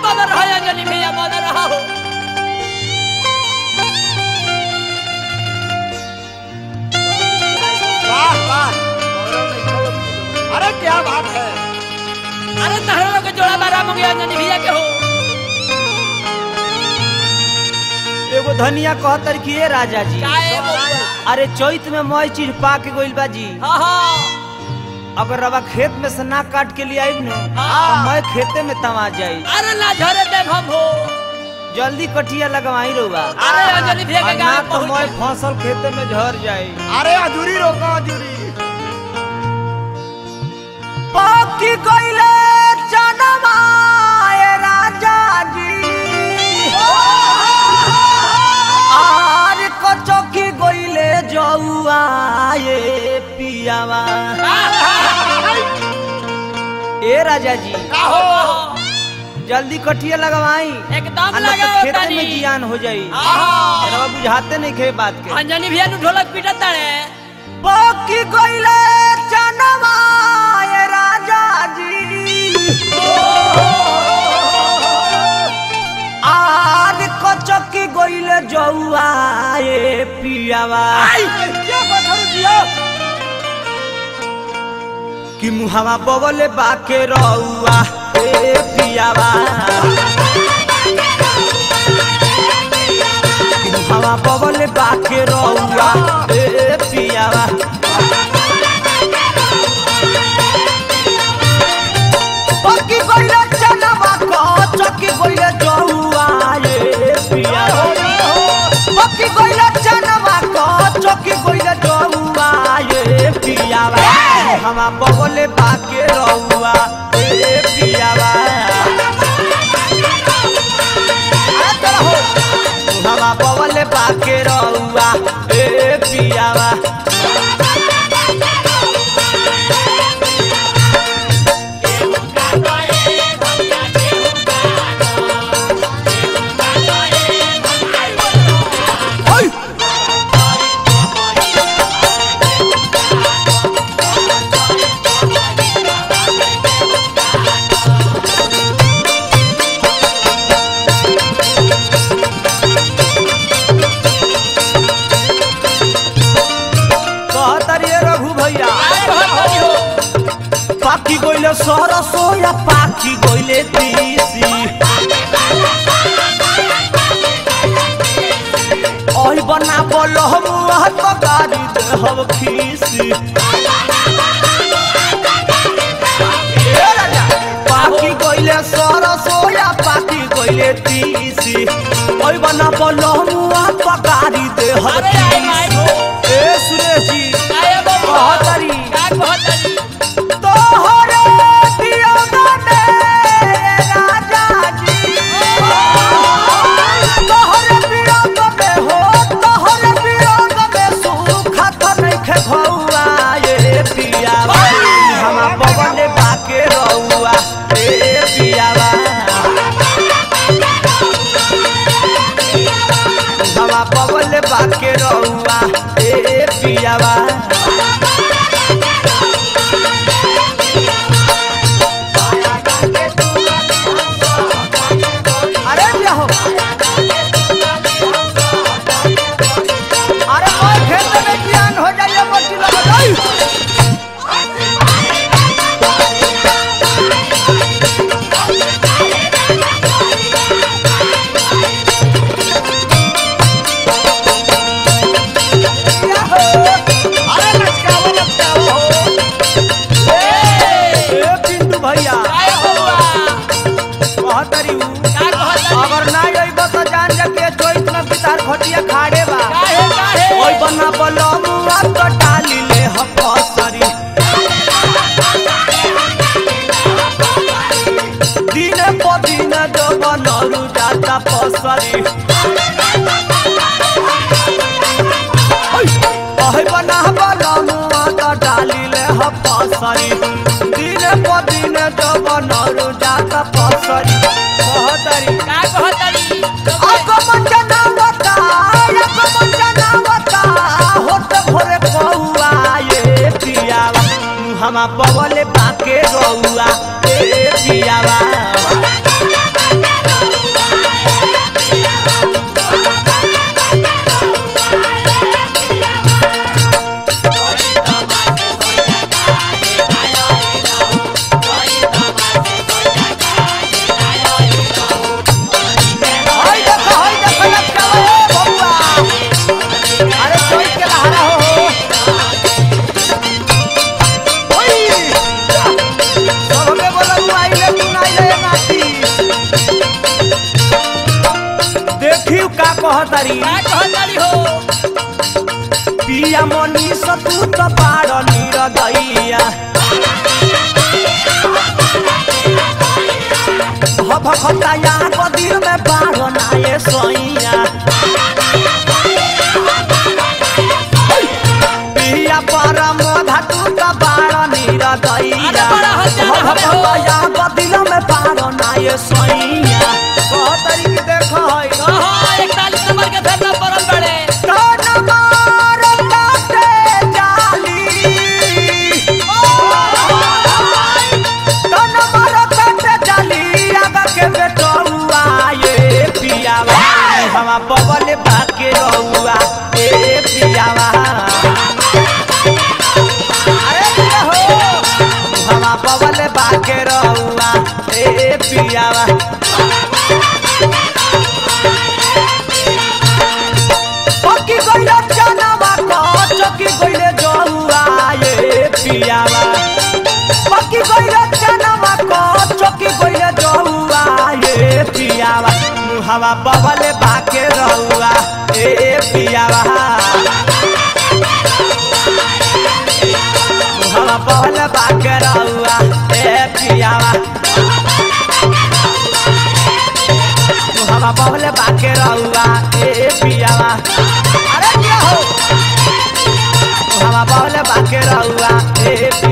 Mother है अंजलि भैया mother हो वाह वाह अरे क्या बात है अरे तहरा लोग के जोड़ा बारा मंगे अंजलि भैया के हो एगो धनिया कहतर कि ए राजा जी काहे बउआ? अरे चैत में मई चीज पा के गइल बा जी हाँ हाँ अगर रवा खेत में से ना काट के लिए आइब न हाँ। तो मैं खेते में तमा जाई अरे ना झरे देव हम हो जल्दी कटिया लगवाई रहुआ अरे अंजलि भैया और के ना गाँव तो मैं पहुंच फसल खेते में झर जाई अरे अजूरी रोको अजूरी पाकी गइले जनवा ए राजा जी आर कचकी गइले जौआ ए पियावा ए राजा जी हो जल्दी कटिया लगवाई एकदम आ ना तो लगा खेते में जियान हो जाई हाँ रवा बुझाते नहीं खे बात के अंजलि भैया नु ढोलक पीटत तारे पाकी गइले जनवा ए राजा जी आर कचकी गइले जौआ ए पियावा क्या पत्थर दिया कि मुहावा बगले बाके रौआ ए पियावा कि मुहावा बगले बाके रौआ ए पियावा पक्की गइले चनवा को चक्की गइले जौआ ए पियावा पक्की गइले चनवा को चक्की गइले जौआ ए पियावा हमा बगले बाके रौआ ए पियावा हमा बगले बाके रौआ ए पियावा ओय कहतरिए रघु भैया पाकी गइले सरसो या पाकी गइले तीसी ओही बना बोल हम तो गाड़ी दे हम खीसी ए राजा, पाकी गइले सरसो या पाकी गइले तीसी ओही बना बोल हम तो गाड़ी दे हम अरे आई माई खीसी हो। ए सुरेश जी काहे बउआ? कहतरी का कहतरी? तोहरे दियोगा में राजा जी तोहरे वियोग में हो तोहरे वियोग में सुखत नइखे भौआ ये पियावा हमा बगले बाके रौआ ए पियावा हमा बगले बाके रौआ ए पियावा अरे क्या हो अरे कोई खेत में ज्ञान हो जाइए मोटी लगा अरे लचकाओ लचकाओ ए पिंटू भैया काहे बउआ? कहतरी उ, का कहतरी? अगर ना अइब तो जान जा के चोइस में पितार खटिया खाड़े बा काहे काहे? ओइ बना बलमुआ तो डाली ले ह फसरी दिन प दिन जो बनरू जाता फसरी ओइ बना बलमुआ तो डाली ले ह फसरी दिन प दिन जो बनरू जाता फसरी कहतरी का कहतरी? आगमन जनावता आगमन जनावता होत भोरे कौआ ये पियावा हमा बगले बाके रौआ ए पियावा होय देखो होय देखो लटकावा हे बबुआ अरे चोई के लहरा हो हो होय सबके बोला तू आइले तू ना आइले नाती देखियो का कहतारी का कहतारी हो पिया मनी सतू त पार निरदैया भखताया कदिर में बार नाये सैया पिया पर मोधा तू त बार निरदैया अरे बड़ा हत्या हवे हो। भखताया कदिर में बार नाये सैया कहतारी की देख है कहो इकतालीस नंबर के धरना परल बड़े तन मार काटे जाली तन मार काटे जाली आगा के बेटौआ ये पियावा हवा बबल बाके रहुआ ए पियावा अरे पिया हो हवा बबल बाके रहुआ ए पियावा पकी गइले चनावा को चकी गइले जहुआ ये पियावा पकी गइले चनावा को चकी गइले जहुआ ये पियावा मुहावा बबले बाके रहुआ ए पियावा मुहावा बबले बाके रहुआ ए पियावा मुहावा बबले बाके रहुआ ए पियावा अरे क्या हो हवा बबले बाके रहुआ ए